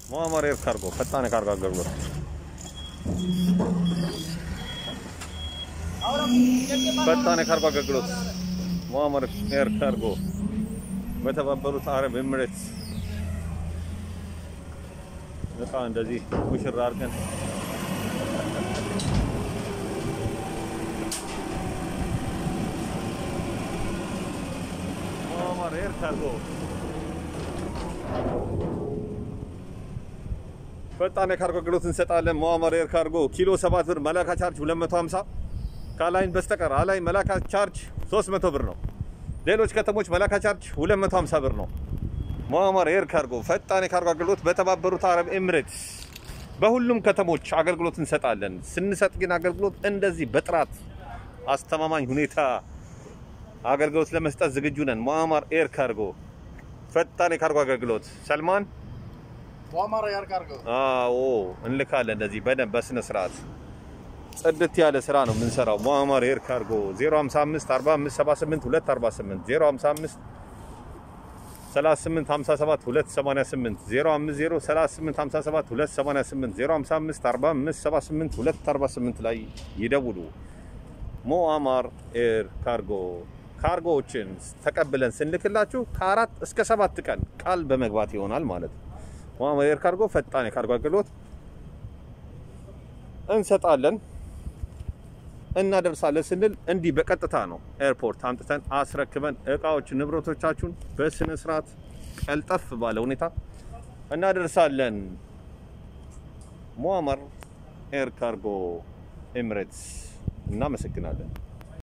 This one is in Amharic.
ሙአመር ኤር ካርጎ ፈጣን የካርጎ አገልግሎት ፈጣን የካርጎ አገልግሎት ሙአመር ኤር ካርጎ በተባበሩት አረብ ኤምሬትስ እቃ እንደዚህ ሙሽራ አድርገን ሙአመር ኤር ካርጎ ፈጣን የካርጎ አገልግሎት እንሰጣለን። ሙአመር ኤር ካርጎ ኪሎ 7 ብር፣ መላካ ቻርጅ 250 ካላይን በስተቀር አላይ መላካ ቻርጅ 300 ብር ነው። ሌሎች ከተሞች መላካ ቻርጅ 250 ብር ነው። ሙአመር ኤር ካርጎ ፈጣን የካርጎ አገልግሎት በተባበሩት አረብ ኤምሬትስ በሁሉም ከተሞች አገልግሎት እንሰጣለን። ስንሰጥ ግን አገልግሎት እንደዚህ በጥራት አስተማማኝ ሁኔታ አገልግሎት ለመስጠት ዝግጁ ነን። ሙአመር ኤር ካርጎ ፈጣን የካርጎ አገልግሎት ሰልማን ሙአመር ኤር ካርጎ አዎ እንልካለን። እንደዚህ በደንብ በስነ ስርዓት ጽድት ያለ ስራ ነው የምንሰራው። ሙአመር ኤር ካርጎ 055 45 78 248 055 38 57 288 050 38 57 288 055 45 78 248 ላይ ይደውሉ። ሙአመር ኤር ካርጎ ካርጎዎችን ተቀብለን ስንልክላችሁ ከአራት እስከ ሰባት ቀን ቃል በመግባት ይሆናል ማለት ነው። ሙአመር ኤር ካርጎ ፈጣን የካርጎ አገልግሎት እንሰጣለን እናደርሳለን ስንል እንዲህ በቀጥታ ነው ኤርፖርት አምጥተን አስረክበን እቃዎች ንብረቶቻችሁን በስነ ስርዓት ቀልጠፍ ባለ ሁኔታ እናደርሳለን። ሙአመር ኤር ካርጎ ኤምሬትስ እናመሰግናለን።